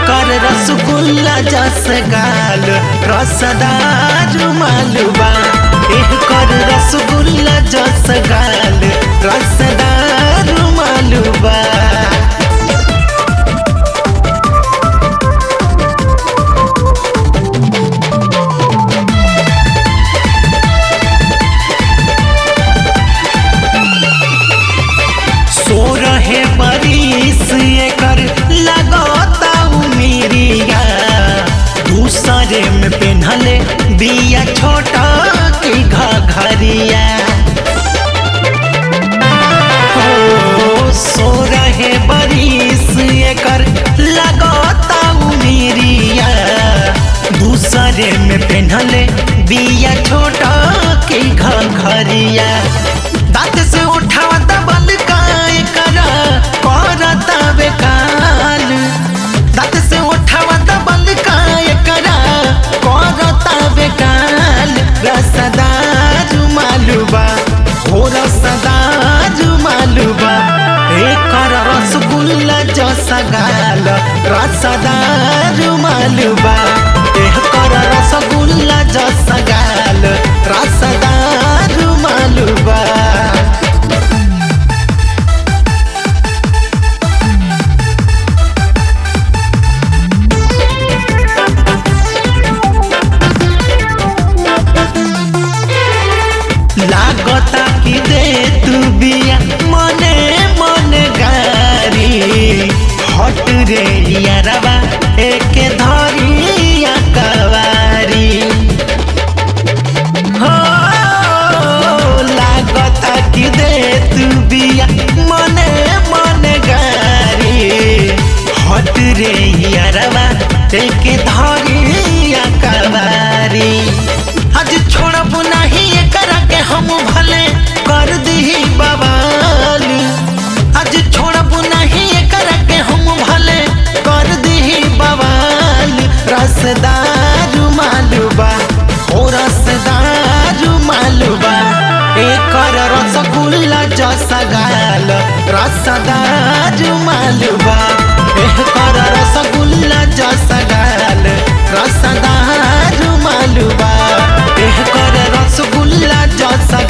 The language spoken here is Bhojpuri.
कर रसगुल्ला जस गाल रसदार मालूबा एह कर रसगुल्ला जस गाल रसदार मालूबा सो रहे बरिस एकर लगता उमिरिया दूसरे में पेन्हले बिया छोटा की घघरिया हो सो रहे बरिस एकर लगता उमिरिया दूसरे में पेन्हले बिया छोटा की घघरिया दांत से उठावा दबल काय करा करता बेकाल दांत से उठावा दबल काय करा करता बेकाल रसदार मालूबा हो रसदार मालूबा एकर रसगुल्ला जसा गाल रसदार मालूबा एकर रसगुल्ला जसा गाल रसदार मालूबा लागता कि दे तू बिया मने मने गारी हट रे यारबा एक धरिया कवारी हो लागता कि दे तू बिया मने मने गारी हट रे यारबा एक धरिया कवारी आज छोड़ब नहीं एकरा के हम भले कर दही बवाल आज छोड़ब नहीं एकरा के हम भले कर दही बवाल रसदार मालूबा ओ रसदार मालूबा एकर रसगुल्ला जसा गाल रसदार मालूबा एकर रसगुल्ला जसा गाल रसदार मालूबा एकर रसगुल्ला जसा